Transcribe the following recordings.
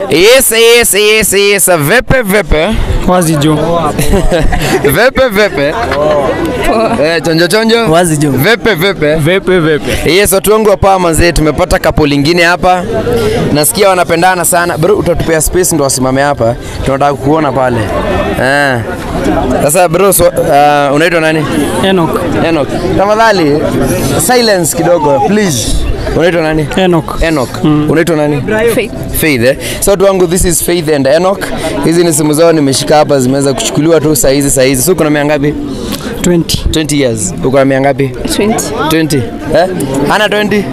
Yes, yes, yes, yes. Vipi vipi? Wazi jo. Vipi vipi? Eh, chonjo chonjo. Wazi jo. Vipi vipi? Vepe vepe. Yes, watu wangu hapa manzee, tumepata kapo lingine hapa. Nasikia wanapendana sana. Bro, utatupea space ndo wasimame hapa. Tunataka kukuona pale. Eh. Sasa bro, so, uh, unaitwa nani? Enoch. Enoch. Tafadhali silence kidogo please. Unaitwa nani? Enoch. Enoch. Unaitwa nani? Faith. Faith. Eh? So watu wangu this is Faith and Enoch. Hizi ni simu zao nimeshika hapa zimeweza kuchukuliwa tu saa hizi saa hizi. So kuna miaka ngapi? 20. 20 years. Uko na miaka ngapi? 20. 20. Eh? Ana 20?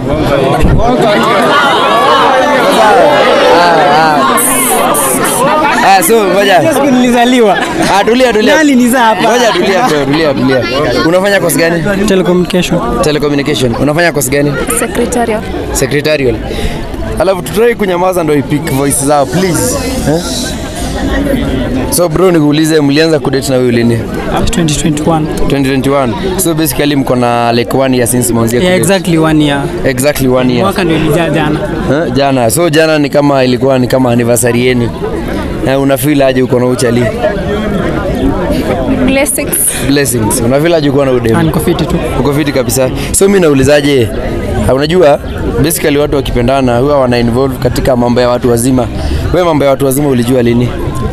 Ah, so ngoja. Siku nilizaliwa. Ah, tulia tulia. Nani ni za hapa? Ngoja tulia bro, tulia tulia. Unafanya kozi gani? Telecommunication. Telecommunication. Unafanya kozi gani? Secretarial. Secretarial. Alafu tutrai kunyamaza ndo ipick voice zao please. Eh? So bro, nikuulize mlianza kudate na wewe lini? 2021. 2021. So basically mko na like one year since mwanzia Yeah, kudate. exactly one year. Exactly one year. Mwaka ndio ilijaa jana. Eh, jana so jana ni kama ilikuwa ni kama anniversary yenu eh, una feel aje uko na uchali Blessings. blessings una feel aje uko na Ah, udemu niko fiti tu. uko fiti kabisa so mi naulizaje ah, unajua basically watu wakipendana huwa wana involve katika mambo ya watu wazima wewe mambo ya watu wazima ulijua lini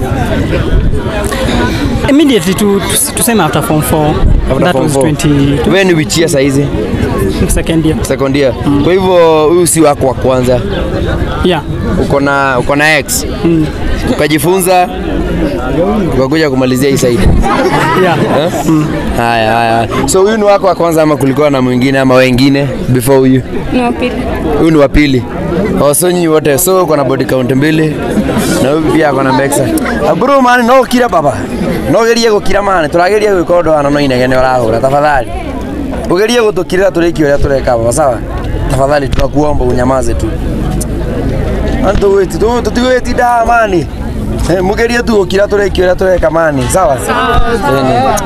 Immediately tu, tu tuseme after form 4. After That form was four. 20 wewe ni wichia saizi second year. second year kwa hivyo huyu si wako wa kwanza Yeah. uko na uko na ex ukajifunza ukakuja kumalizia hii side Yeah. Eh? Haya, haya. So huyu ni wako wa kwanza ama kulikuwa na mwingine ama wengine before huyu? Ni wa pili. Huyu ni wa pili. Oh, so nyinyi wote so uko na body count mbili na huyu pia ako na mbexa. Bro man no kira baba. No gerie gukira man turageria gwika undu wana no inegene urahura tafadhali. Ugerie gutukirira turiki uria tureka baba sawa? Tafadhali tunakuomba unyamaze tu. Antu weti tu tutigweti da mani. Eh, mugerie tu gukira tureki uria tureka mani sawa? Sawa.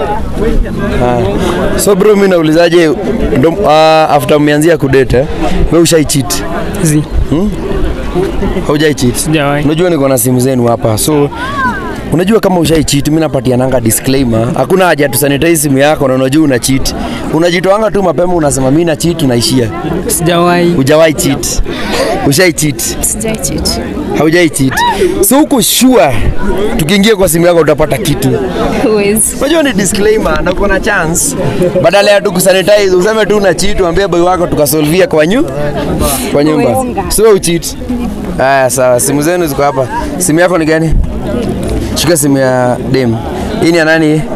So bro, mimi naulizaje ndo uh, after umeanzia kudate eh, wewe ushai cheat? Zi. Haujai cheat? Sijawahi. Unajua niko na simu zenu hapa. So unajua kama ushai cheat, mimi napatiananga disclaimer. Hakuna haja tu sanitize simu yako na unajua una cheat. Unajitoanga tu mapema unasema mimi na cheat unaishia. Sijawahi. Hujawahi cheat. Ushai cheat. Sijai cheat. Haujai cheat. So uko sure tukiingia kwa simu yako utapata kitu. Huwezi. Unajua ni disclaimer na kuna chance. Badala ya tu kusanitize useme tu una cheat uambie boy wako tukasolvia kwa nyu kwa nyumba. Sio ucheat. Haya sawa, simu zenu ziko hapa. Simu yako ni gani? Shika simu ya dem. Hii ni ya nani? hii?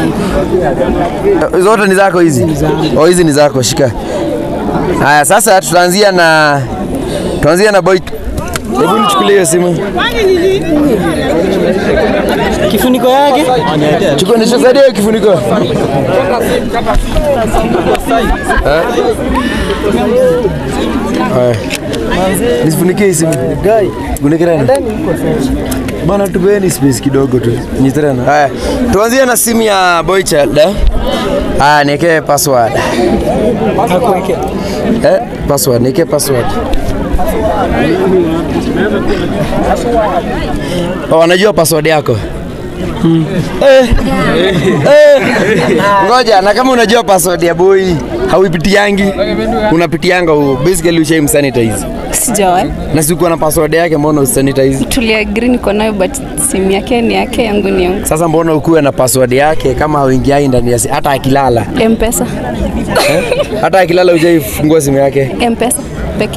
Zote ni zako hizi? Oh, hizi ni zako, shika. Haya, sasa tutaanzia na tuanzia na boy. Hebu nichukulie hiyo simu. Kifuniko yake? Chukua nishasaidie hiyo kifuniko. Haya. Nisifunikie hii simu. Gai. Funike tena. Bana tupeni space kidogo tu. Nyitrena. Haya. Tuanzie na simu ya boy child. eh? Haya, niwekee password. Eh, password, niwekee password. Oh, wanajua password yako? Eh. Eh. Ngoja, na kama unajua password ya boy hauipitiangi, unapitianga huo. Basically ushaim sanitize. Sijawahi. Na si uko na password yake, mbona usanitize? Tuliagree niko nayo but simu yake ni yake, yangu ni yangu. Sasa mbona ukuwe na password yake kama hauingiai ndani ya si- hata akilala M-Pesa. hata akilala hujaifungua simu yake. M-Pesa pekee.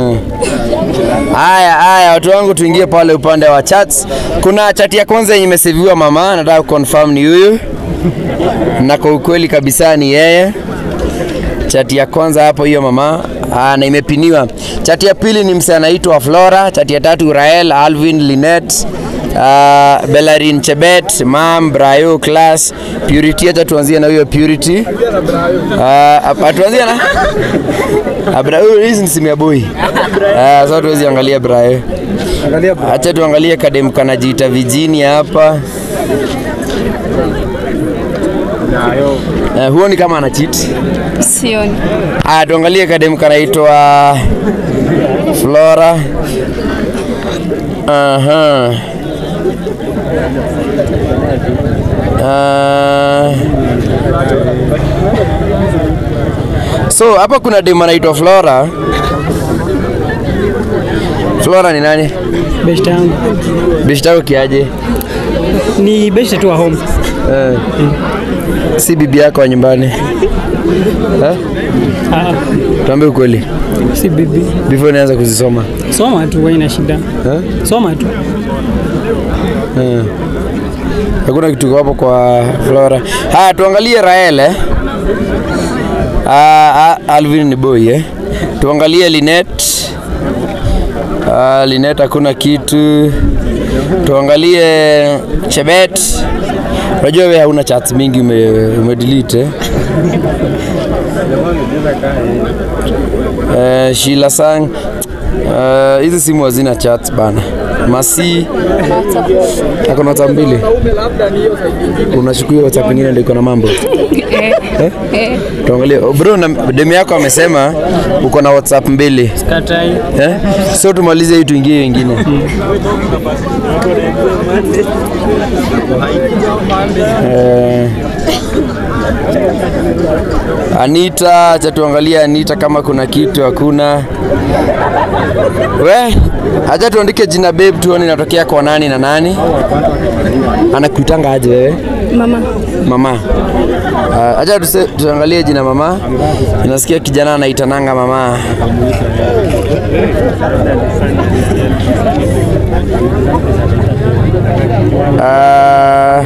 Haya, haya, watu wangu, tuingie pale upande wa chats. Kuna chat ya kwanza yenye imeseviwa mama, nataka confirm ni huyu, na kwa ukweli kabisa ni yeye. Chati ya kwanza hapo hiyo mama aa, na imepiniwa. Chati ya pili ni msee anaitwa Flora. Chati ya tatu Rael, Alvin, Linet, uh, Belarin Chebet, Mam, Brayo, Class, Purity. Acha tuanzie na huyo Purity. Uh, tuanzie na Abra, huyu hizi ni simu ya boy. Ah, sasa tuwezi angalia Brayo. Acha tuangalie kadem kanajiita Virginia hapa. Uh, huoni kama ana cheat? Sioni. Aya, tuangalie kadem kanaitwa Flora. Aha. Ah. So hapa kuna demu anaitwa Flora. Flora ni nani? Beshte yangu Bishta yako kiaje? ni beshte tu wa home. Eh. Si bibi yako wa nyumbani. Eh? Ah, Tuambie ukweli. si bibi. Before nianza kuzisoma. Soma tu, haina shida. Eh? Soma tu. Eh. Hakuna kitu hapo kwa Flora. Haya, tuangalie Rael eh. Ah, ah, Alvin ni boy eh. Tuangalie Linet. Ah, Linet hakuna kitu. Tuangalie Chebet. Unajua wewe hauna chats mingi ume, ume delete eh. Eh, Sheila Sang. Eh, hizi simu hazina chat bana. Masi ako na WhatsApp mbili. Unachukua WhatsApp nyingine ndio iko na mambo. Eh, eh, Tuangalie Oh, bro, na demu yako amesema uko na WhatsApp mbili. Katai. Eh? So tumalize hii tuingie hiyo ingine. Eh, Anita, acha tuangalie Anita kama kuna kitu hakuna. We, acha tuandike jina babe tuone inatokea kwa nani na nani. Anakuitanga aje wewe? mama Mama. Uh, acha tuse- tuangalie jina mama. Nasikia kijana anaitananga mama. Uh,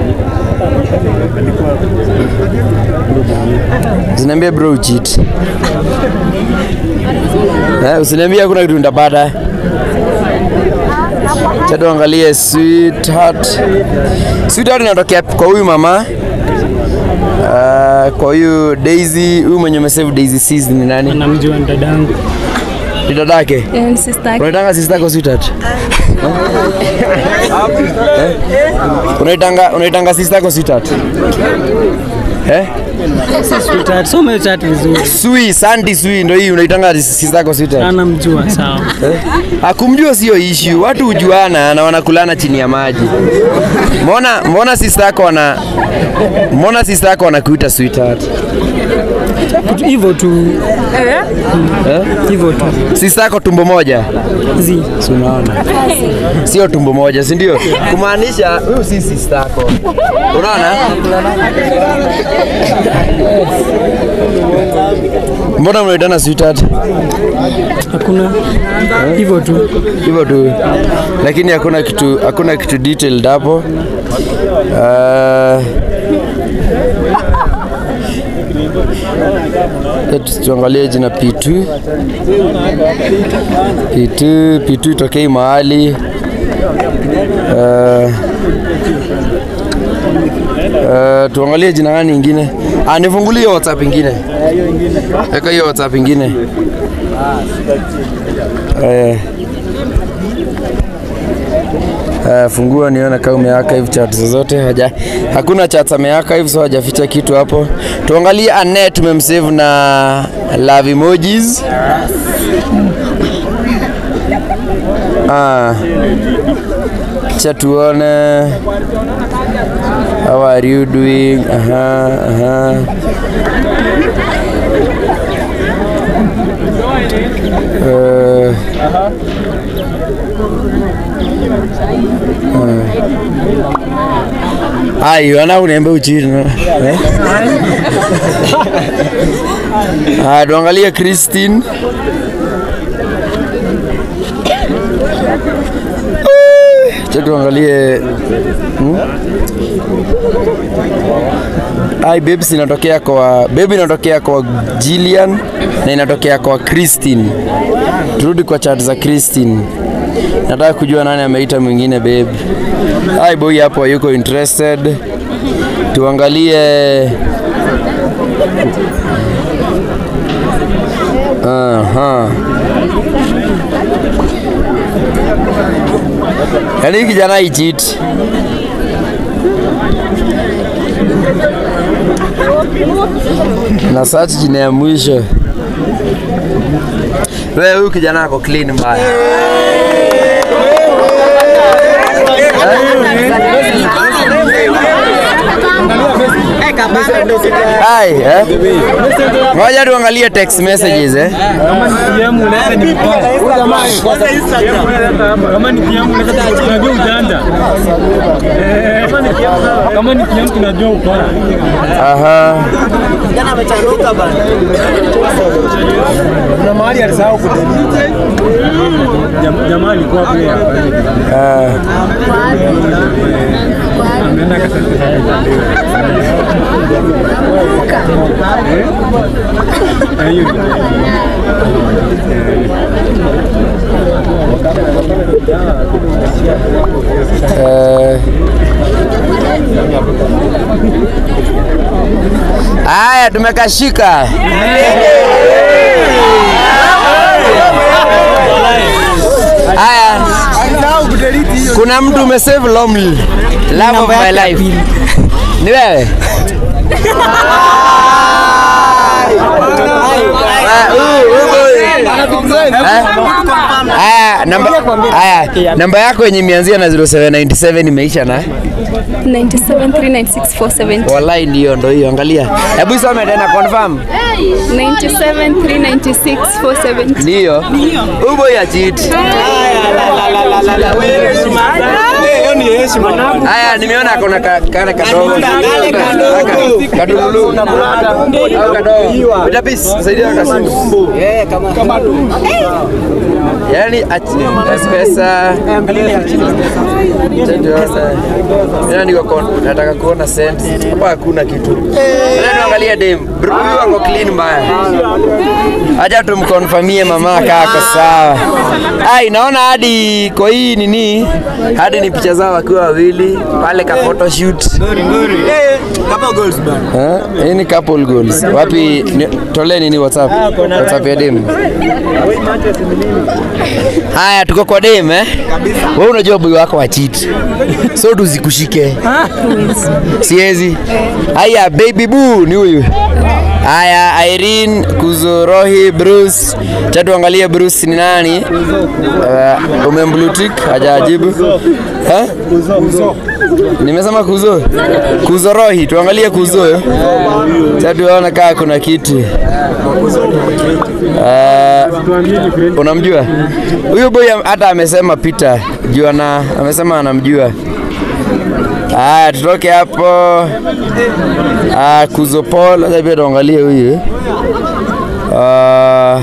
Usiniambie bro ucheat. Eh, usiniambie hakuna kitu ndapata. Acha tuangalie sweetheart. Sweetheart inatokea kwa huyu mama. Uh, kwa huyu Daisy, huyu mwenye umesave Daisy Seas ni nani? Namjua ni dadangu. Ni dadake. Eh, ni sister yake. Unaitanga sister yako Sweetheart? Eh? Unaitanga unaitanga sister yako Sweetheart? Eh? Sweetheart, soma hiyo chat vizuri. Sui, Sandy Sui ndio hii unaitanga sister yako Sweetheart. Anamjua sawa. Akumjua sio issue, watu hujuana na wanakulana chini ya maji. Mbona mbona sister yako wana mbona sister yako wanakuita sweetheart? Kitu Hivyo tu. Hivyo tu. Sister yako tumbo moja? Zi. Si unaona? Sio tumbo moja, si ndio? Kumaanisha huyu si sister yako. Unaona? Mbona mnaitana sweetheart? Hakuna. Hivyo tu. hivyo tu, lakini hakuna kitu, hakuna kitu detailed hapo. Uh, tuangalie jina P2. P2, P2 itokei mahali uh, Uh, tuangalie jina gani ingine. Ah, nifungulie hiyo WhatsApp ingine. Weka hiyo WhatsApp ingine. Eh. Uh, fungua nione kama umearchive chat zozote. Haja, hakuna chat amearchive so hajaficha kitu hapo. Tuangalie Annette tumemsave na love emojis. Ah. Cha tuone. How are you doing? Aha, aha. Uh, Ayo, ana uniambia uchini. Eh? Ah, tuangalie Christine. Cha tuangalie hmm? Ai, babes inatokea kwa baby inatokea kwa Jillian na inatokea kwa Christine. Turudi kwa chat za Christine. Nataka kujua nani ameita mwingine babe. Ai boy hapo hayuko interested. Tuangalie Aha. Yaani hii kijana icheat. Na search jina ya mwisho. Wewe huyu kijana ako clean mbaya. Ai, eh? Ngoja tuangalie text messages eh. Kama ni PM unaweza ni mkoa. Kama ni PM unaweza tunajua ujanja. Eh, Kama ni PM kama ni PM tunajua ukora. Aha. Kuna mahali alisahau kudelete. Jam- Jamaa alikuwa kule hapa. Ah. Ameenda akasema Eh, hiyo. Eh. Haya, tumekashika. Haya, kuna mtu umesave lonely love of my life. Ni wewe? Ah, huyu- huyu boy. Eh? Haya, namba haya, namba yako yenye imeanzia na 0797 imeisha na 9739647 wallahi, ndio ndo hiyo. Angalia, hebu isome tena confirm. 9739647 Ndio huyu boy achiti. Haya, nimeona akona ka- kale kadogo Aka- kadululu au kadogo. Bila pisi, saidia kasimu. Yaani ach- pesa Tena niko kon- nataka kuona cent. Hapa hakuna kitu. Ngoja tuangalie dem. Bro, huyu ako clean mbaya. Acha tumkonfamie mama kako sawa. Ai, naona hadi kwa hii nini? Hadi ni picha zao wakiwa wawili pale ka photoshoot. Eh, hii ni couple goals. Wapi ni- tolee nini WhatsApp? WhatsApp ya dem. Haya, tuko kwa dem eh? Wewe unajua boy wako wa cheat. So tuzikushike. Siezi. Haya, baby boo ni huyu. Haya, Irene, Kuzorohi, Bruce. Cha tuangalie Bruce ni nani? Uh, umemblutik hajajibu. Eh? Nimesema kuzo. Kuzorohi, tuangalie kuzo. Cha tuone kaa kuna kitu. Uh, unamjua huyu boy am- hata amesema Peter juu ana amesema anamjua. Haya, tutoke hapo. Ah, Kuzo Paul, acha pia tuangalie huyu. Ah,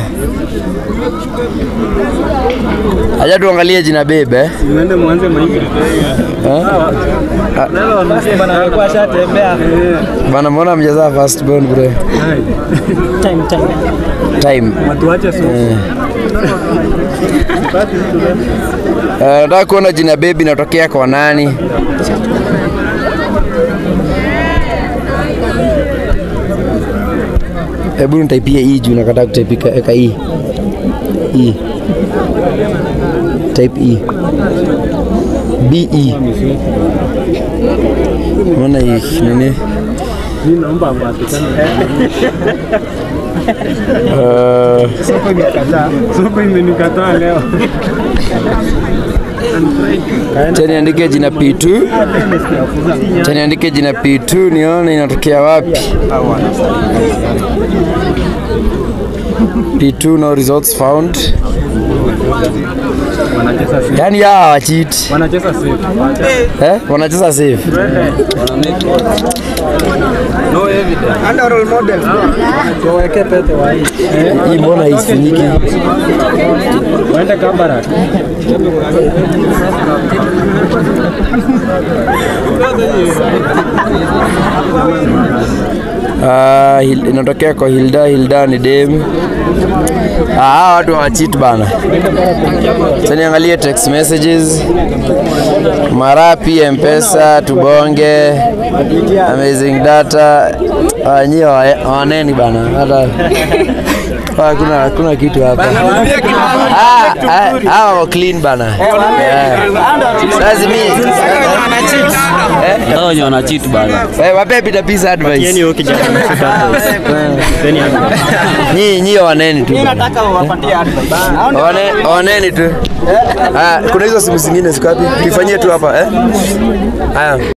acha tuangalie jina bebe. eh. Uende mwanze maisha. Nalo wanasema bana alikuwa ashatembea. Bana, mbona mjazaa first born bro? Time, time. Watu Time. wache so. Eh, Nataka kuona jina baby inatokea kwa nani? Hebu nitaipie hii juu nakataa kutaipika, eka hii hii type E B E Mbona hii nini? Mimi naomba apatikane. Eh, Soko imekataa. Soko imenikataa leo. Acha niandike jina P2. Acha niandike jina P2 nione inatokea wapi. P2 no results found. Wanacheza safe. Yaani hawa hawachiti. Wanacheza safe. Eh? Wanacheza safe. Tuweke pete wa hii. Hii mbona isinyiki? Waende Kabarak. Ah, Hil- inatokea kwa Hilda. Hilda ni dem. Ah, hawa watu hawachiti bana. Sasa niangalie text messages. Marapi, Mpesa, Tubonge, Amazing Data. Ah, nyie hawa- hawaneni bana. Hata Ah, hakuna hakuna kitu hapa. Ah, ah, hawa wako clean bana. Yeah. Sasa mimi Hao wenye wana cheat bana. Eh, wape pita pisa advice. Yaani huyo kijana amefika hapo. Then ya- Nyinyi nyinyi waneni tu. Wane- Waneni tu. Ah, kuna hizo simu zingine ziko wapi? Tuifanyie tu hapa eh? Haya.